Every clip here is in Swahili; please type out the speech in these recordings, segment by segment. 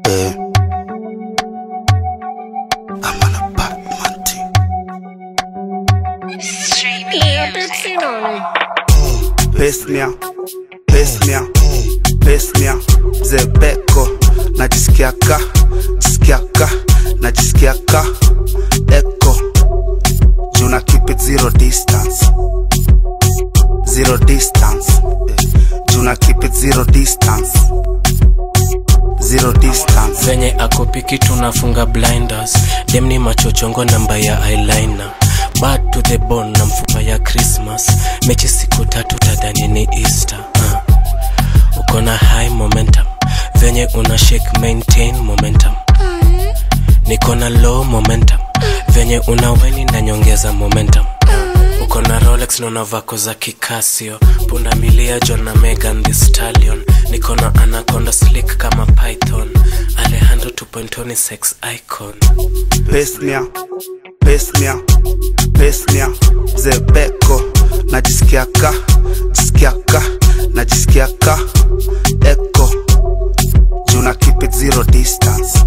Eh. I'm on a Batman team. Pesnia, pesnia, pesnia, zebeko najisikiaka, jisikiaka, najisikiaka, eko juna keep it zero distance, zero distance, eh. juna keep it zero distance, zero distance. venye akopiki tunafunga blinders dem ni machochongo namba ya eyeliner bad to the bone na mfupa ya christmas mechi siku tatu tadhani ni easter uh. uko na high momentum venye una shake maintain momentum niko na low momentum venye una weni na nyongeza momentum uko na rolex naona vako za kikasio punda milia john na megan the stallion niko na anaconda slick kama python alejandro 2.0 ni sex icon pesnia pesnia pesnia zebeko najisikiaka jisikiaka najisikiaka eko juna keep it zero distance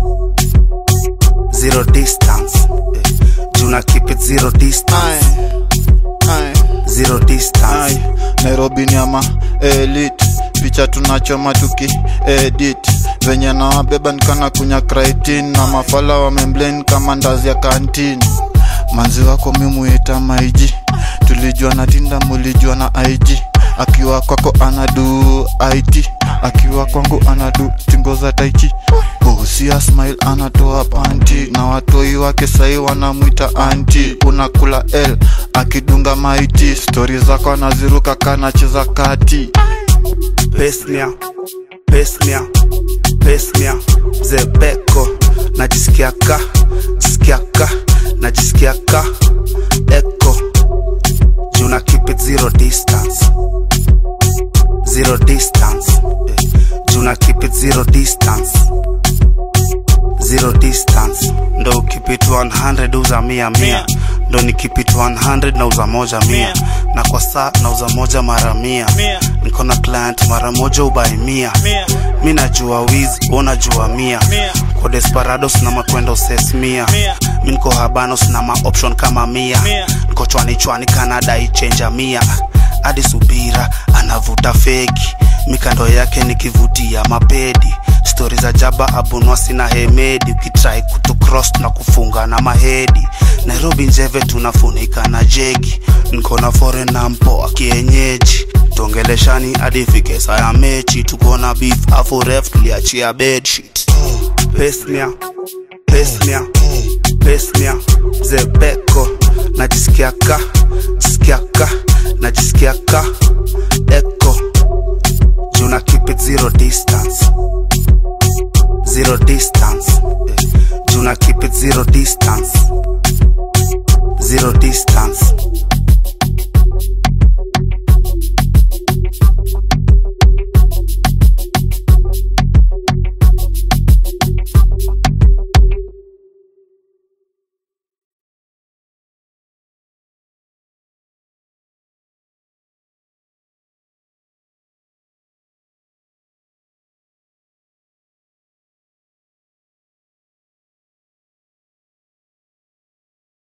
zero distance eh. juna keep it zero distance Aye, zero distance aye. nairobi ni ama elit picha tunachoma tuki edit venye nawabeba nikana kunya kraitin na mafala wamemblen kama ndazi ya kantini manzi wako mimuita maiji tulijua na tinda mulijua na ig akiwa kwako anadu it akiwa kwangu anadu tingo za taichi bosia smile anatoa panti na watoi wake sai wanamwita anti unakula l akidunga maiti stori zako anaziruka kanacheza kati pesnia pesnia pesnia zebeko najisikiaka jisikiaka najisikiaka eko juna keep it zero distance zero distance eh. juna keep it zero distance zero distance ndo ukipit 100 uza mia mia ndo nikipit 100 na uza moja mia na kwa saa nauza moja mara mia niko na client mara moja ubai mia mi najua wizi unajua mia kwa desperados na makwendo ses mia mi niko habanos na maoption kama mia niko chwani chwani kanada ichenja mia hadi subira anavuta feki mikando yake nikivutia mapedi stori za jaba abunwasi na hemedi ukitrai kutucross na kufunga na mahedi nairobi njeve tunafunika na jegi niko na foreign na mpoa kienyeji tuongeleshani hadi fike saa ya mechi tuko na beef afu ref tuliachia bedsheet pesnia pesnia pesnia zebeko najisikiaka jisikiaka najisikiaka eko juna keep it zero distance zero distance eh. juna keep it zero distance